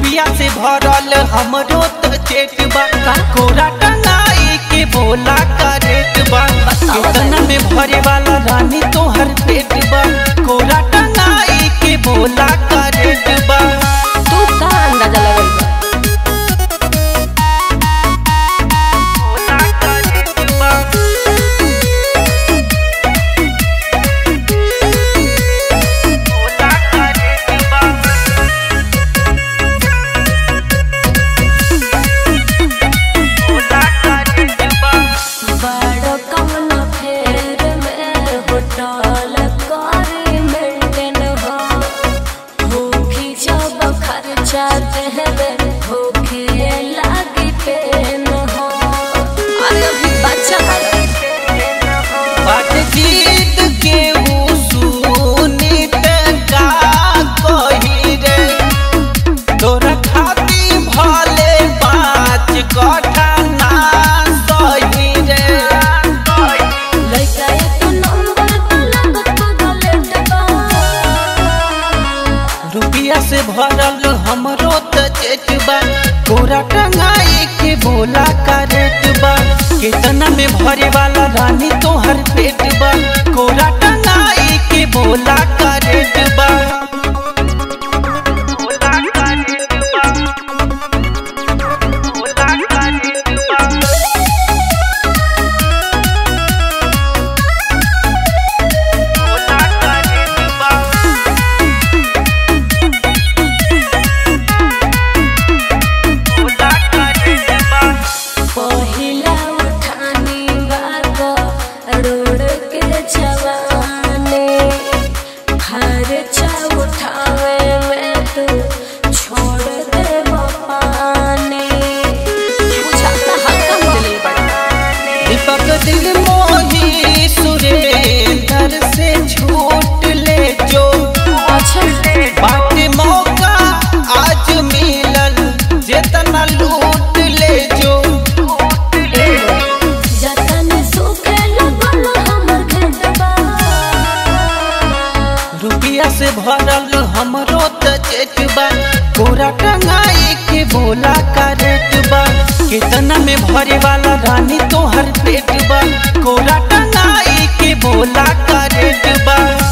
रुपिया से भरल हमरो त चेक बा कोरा टंगाई के बोला का रेट बा कितना में भरे वाला रानी तोहर पेट बा कोरा टंगाई के बोला का रेट बा तू का अंदाजा लगल बा बोला का रेट बा बोला का रेट बा बोला का रेट बा बड़ कमला फेर में होटल करी मेंटेन हो भूखी जब खर्चा देवे भूखे लागी पेन हो अरे अभी बच्चा बात जीत के ऊ सुनी त का कही रे तोरा खाती भले पाँच कठा ना सही रे लइका एक नंबर तो लागत बदलेट बा रुपिया से भरल हमरो त चेक बा कोरा टंगाई के बोला का रेट बा कितना में भरे वाला रानी तोहर पेट बा कोरा टंगाई के बोला का रेट बा बोला का रेट बा बोला का रेट बा बोला का रेट बा बोला का रेट बा पहिला उठानी बाग रोड के जवाने खर्चा उठावे में तू छोड़ दे पानी बुझाता हल्का मिले दीपक दिल मोही सुरेंद्र से छूट ले जो अच्छा बाट मौका आज मिलल जेतना लूट ले जो जतन सूखे लगल हमर खेतबा रुपिया से भरल हमरो त चेक बा कोरा टंगाई के बोला का रेट बा कितना में भरे वाला रानी तोहर पेट बा कोरा टंगाई के बोला का रेट बा